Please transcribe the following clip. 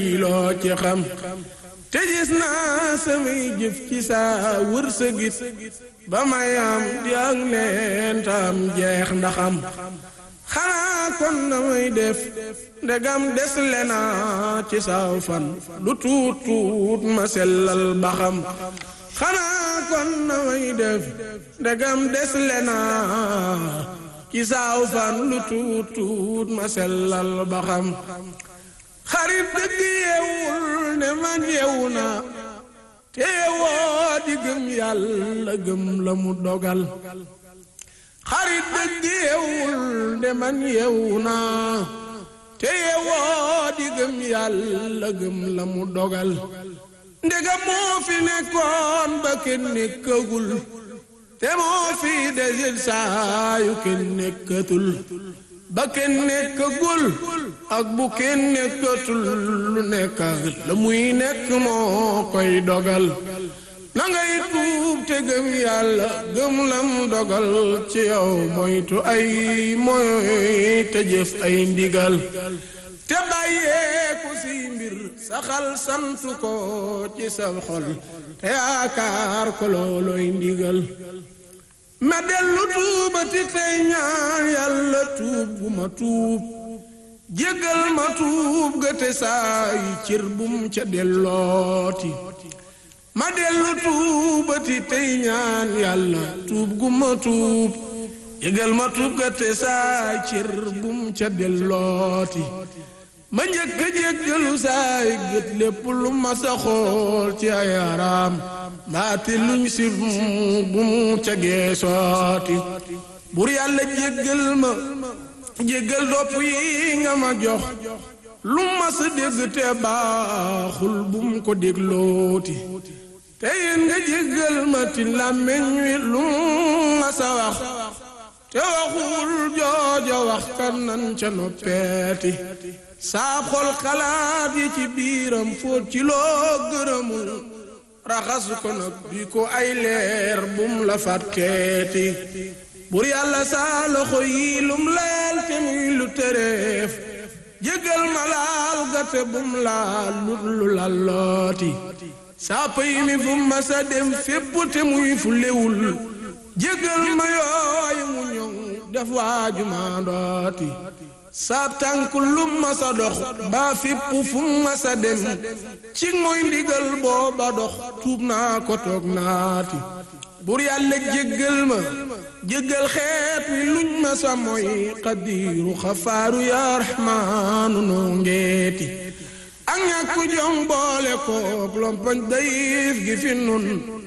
loo ci xam te gis naa samay jëf ci saa wërsëgit ba may am di ak leen tam jeex ndaxam xanaa kon na may def ndegam des lena ci saaw fan lu tuut tuut ma sellal baxam xanaa kon na may def ndegam des lena ci saaw fan lu tuut tuut ma sellal baxam xarit dëgg yeewul ne man yeewu naa te woo di gëm yàlla gëm la mu dogal xarit dëgg yeewul ne man yeewu naa te woo di gëm yàlla gëm la mu dogal ndega moo fi nekkoon ba kenn nekkagul te moo fi desil saayu kenn nekkatul ba kenn nekkagul ak bu kenn nekkatul lu nekk la muy nekk moo koy dogal na ngay tuub te gëm yàlla gëm lam dogal ci yow moytu ay moy te jëf ay ndigal te bàyyeeku si mbir saxal sant ko ci sa xol te yaakaar ko looloy ndigal ma dellu tuubati tey ñaan yàlla tuub gu ma tuub jéggal ma tuub ga te saa yi cër bum ca dellooti ma dellu tuubati tey ñaan yàlla tuub gu ma tuub jéggal ma tuub ga te saa yi cër bum ca dellooti ma njëkk a jéggalu saa yi gët lépp lu ma sa xool ci ay araam mbaati luñ si bu mu ca geesooti bur yàlla jéggal ma jéggal dopp yi nga ma jox lu ma sa dégg te baaxul bu mu ko déglooti te yéen nga jéggal ma ti làmmiñ wi lu ma sa wax te waxul joojo wax kan nan ca noppeeti saa xol xalaat yi ci biiram fóot ci loo gërëmul raxas ko nag bi ko ay leer bum la fàtteeti bur yàlla saa loxo yi lum laal te muy lu tëreef jégal ma laal gate bum laal lu lallooti saa pay mi fu ma sa dem fépp te muy fu lewul jégal ma yooyu mu ñëw def waaju maa ndooti saa tànk lu ma sa dox baa fépp fu ma sa dem ci mooy ndigal booba dox tuub naa ko toog naati bur yàlla jéggal ma jéggal xeet wi luñ ma sa mooy xadiiru xafaaru yaa raxmaanu noo ngeeti ak ñàkk jom boole kook lompañ dayif gi fi nun